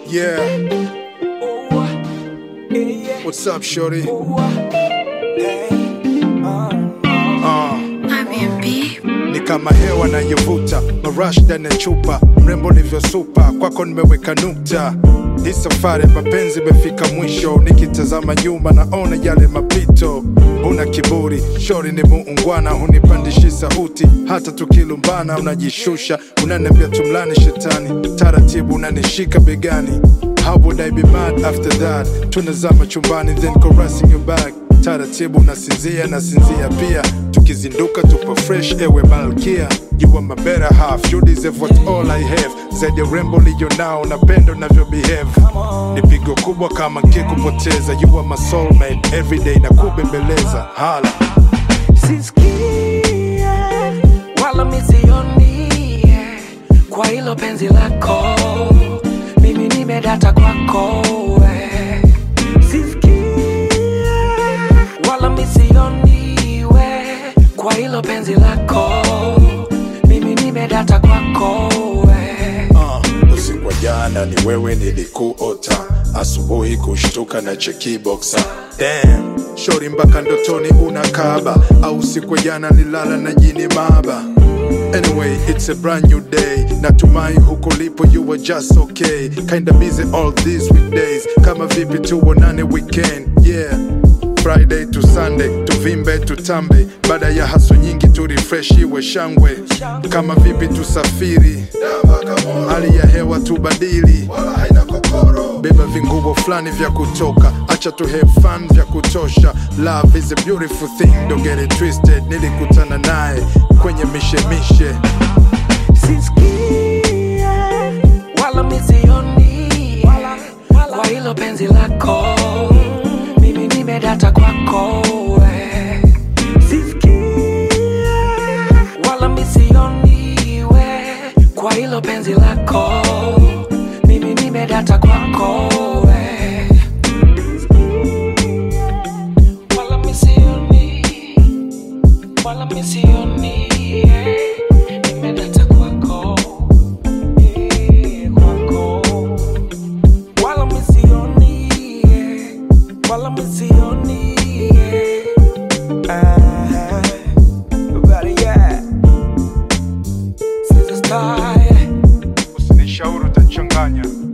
Yeah, what's up, shorty? Uh, ni kama hewa nayovuta marash ndani ya chupa, mrembo nivyosupa, kwako nimeweka nukta. Hii safari ya mapenzi imefika mwisho, nikitazama nyuma naona yale mapito. Una kiburi, shori ni muungwana, hunipandishi sauti, hata tukilumbana unajishusha, unaniambia tumlani shetani, taratibu unanishika begani. How would I be mad after that? Tunazama chumbani then caressing your back taratibu nasinzia nasinzia pia tukizinduka tupo fresh ewe malkia you are my better half you deserve what all I have zaidi ya urembo liyo nao na pendo navyo behave ni pigo kubwa kama nkikupoteza you are my soulmate everyday na kubembeleza hala sisikie wala misioni kwa hilo penzi lako mimi nimedata kwako we. sisikie wala misioni we kwa hilo penzi lako mimi nimedata kwako we. uh, usiku wa jana ni wewe nilikuota asubuhi kushtuka na chekiboxa Damn, shori mpaka ndotoni unakaba au siku ya jana nilala na jini maba Anyway, it's a brand new day. Natumai huko lipo you were just okay. Kinda busy all these weekdays. Kama vipi tuonane weekend. Yeah. Friday to Sunday, tuvimbe tutambe, baada ya haso nyingi tu refresh iwe shangwe. Kama vipi tusafiri, hali ya hewa tubadili, beba vinguo fulani vya kutoka, acha tu have fun vya kutosha. Love is a beautiful thing, don't get it twisted. Nilikutana naye kwenye mishemishe sisikie wala misioni kwa hilo penzi lako mimi nimedata kwako we. sisikie wala misioni we kwa hilo penzi lako mimi nimedata kwako we. wala misioni wala misioni nimedata kwako eh, kwako wala misioni wala misioni ah, but yeah since the start usinishauri utachanganya